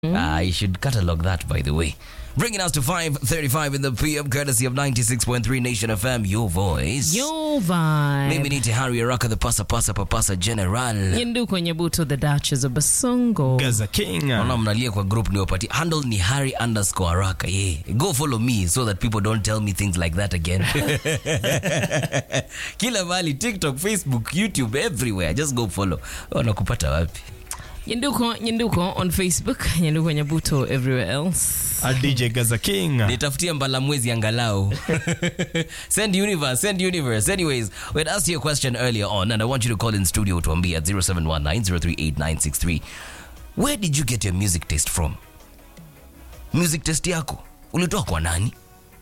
I should catalog that, by the way. Bringing us to 5.35 in the PM, courtesy of 96.3 Nation FM, your voice. Yo vibe. Mimi ni Tehari Araka, the pasa pasa papasa general. Yindu kwenye buto the Duchess of Basongo. Gaza King. Naona mnalia kwa group niwapatie. Handle ni Harry underscore Araka. Yeah. Go follow me so that people don't tell me things like that again. Kila mahali, TikTok, Facebook, YouTube, everywhere. Just go follow. Wanakupata wapi? Yinduko, Yinduko on Facebook. Yinduko kwenye buto everywhere else. A DJ Gaza King. nitafutie mbalamwezi angalau send universe send universe anyways we had asked you a question earlier on and i want you to call in studio tuambie at 0719038963 where did you get your music taste from music taste yako ulitoa kwa nani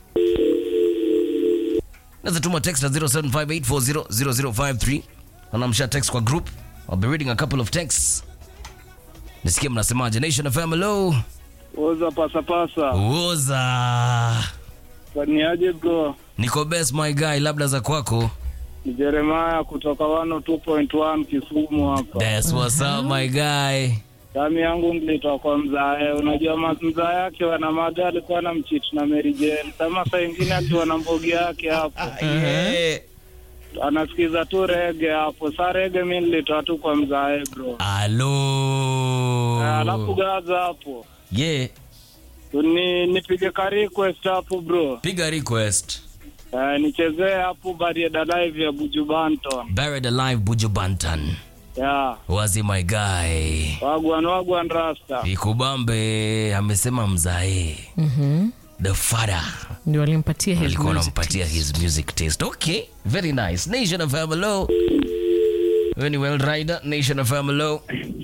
naweza tuma text at 0758400053 anamsha text kwa group i'll be reading a couple of texts nisikie mnasemaje nation fm hello Oza pasapasa. uoza Niaje bro? niko best my guy labda za kwako Ni Jeremiah kutoka 102.1 Kisumu hapa. That's what's up my guy Dami yangu nilitoka kwa mzae. Unajua ma- mzae yake wana maga alikuwa na mchiti na Mary Jane. Kama saa ingine akiwa na mbogi yake hapo. yeah. Anasikiza tu rege hapo. Sa rege mi nilitoa tu kwa mzae bro. alo Eh, Alafu gaza hapo. yeah Ni nipige ka request hapo bro. piga request Eh, nichezee hapo Barieda Live ya Buju Banton. buried alive buju bantan Yeah. wazi my guy Wagwan wagwan rasta. ikubambe amesema mzae Mhm. the father Ndio alimpatia his alikuwa music anampatia taste. his music taste okay very nice nation of hello wewe ni well rider nation of hello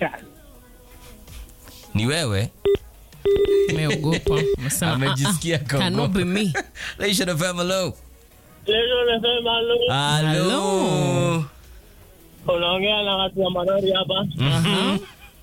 ni wewe Ameogopa. Amesema, Amejisikia "Ah, ah, cannot kaogopa." be me. nation of hello Leo nasema halo. hello Unaongea na watu wa Marori hapa. Aha.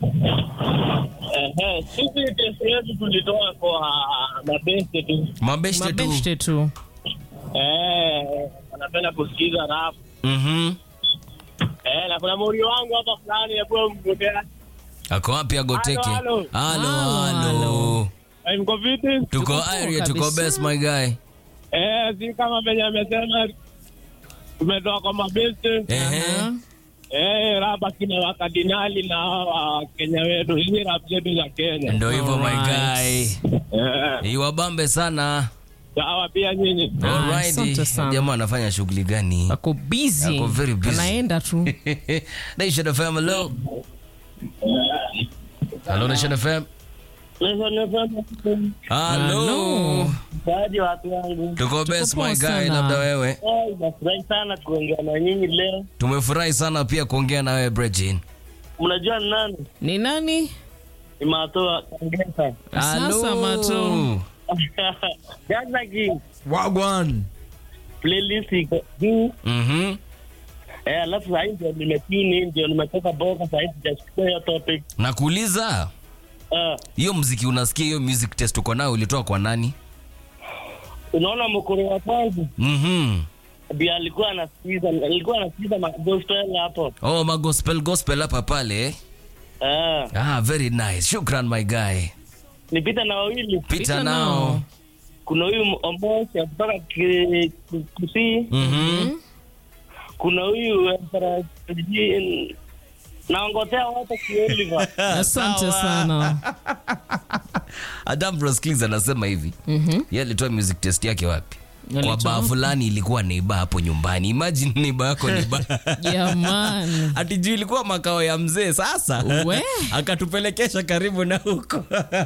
Ehe, sisi test yetu tulitoa kwa mabeste tu. mabeshte tu Mabeshte tu. Eh, anapenda kusikiza rap. Mhm. Eh, na kuna muri wangu hapa fulani hapo mgotea. ako wapi agoteke Halo, halo Halo, halo Eh, mko vipi? tuko Tuko poa area tuko kabisa. best my guy Eh, si kama venye amesema tumetoa kwa mabeste. ehe Aha. Eh, rap akina wakadinali na hawa Kenya wetu. Hizi rap zetu za Kenya. ndo hivyo my Alright. guy Eh, iwabambe sana sawa pia nyinyi. Ah, Alrighty. asante sana. jamaa anafanya shughuli gani Ako busy. Ako very busy. Anaenda tu. nation fm hello hello nation fm hello Baadhi ya watu wangu tuko best poa my guy sana. labda wewe Oh, nafurahi sana kuongea na nyinyi leo. tumefurahi sana pia kuongea na wewe brejin Mnajua ni nani? Ni nani? Ni Matoa Kangesa. Sasa mato. Gaza King. Wagwan. Playlist iko juu. Mhm. Eh, alafu sasa ndio nimetuni ndio nimetoka boka sasa hivi sijachukua hiyo topic. nakuuliza Ah, hiyo mziki unasikia hiyo music test uko nayo ulitoa kwa nani unaona mkoro wa kwanza Mhm. ndio alikuwa anasikiza alikuwa anasikiza ma- gospel hapo. oh magospel gospel hapa pale eh? Ah, ah very nice shukran my guy nipita na wawili. pita Pita nao nao. Kuna huyu Omosi kutoka Ki- Ki- Kisii. Mhm. Kuna huyu Emperor Jean. Naongotea wote kioliva. Asante sana. adam broskins anasema hivi Mhm. ye alitoa music test yake wapi kwa Alitoa baa wapi? fulani ilikuwa neiba hapo nyumbani imagine neiba yako neiba Jamani. ati juu ilikuwa makao ya mzee sasa We. akatupelekesha karibu na huko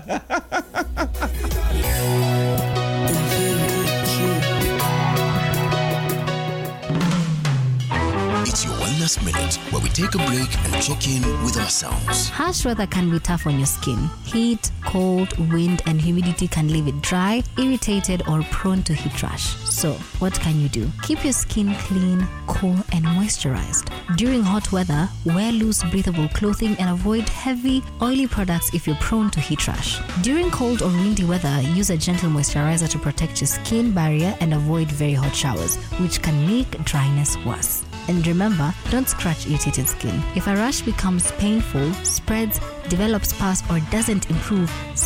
It's your Wellness Minute, where we take a break and check in with ourselves. Harsh weather can be tough on your skin. Heat, cold, wind, and humidity can leave it dry, irritated, or prone to heat rash. So, what can you do? Keep your skin clean, cool, and moisturized. During hot weather, wear loose, breathable clothing and avoid heavy, oily products if you're prone to heat rash. During cold or windy weather, use a gentle moisturizer to protect your skin barrier and avoid very hot showers, which can make dryness worse. And remember, don't scratch irritated skin. If a rash becomes painful, spreads, develops pus, or doesn't improve,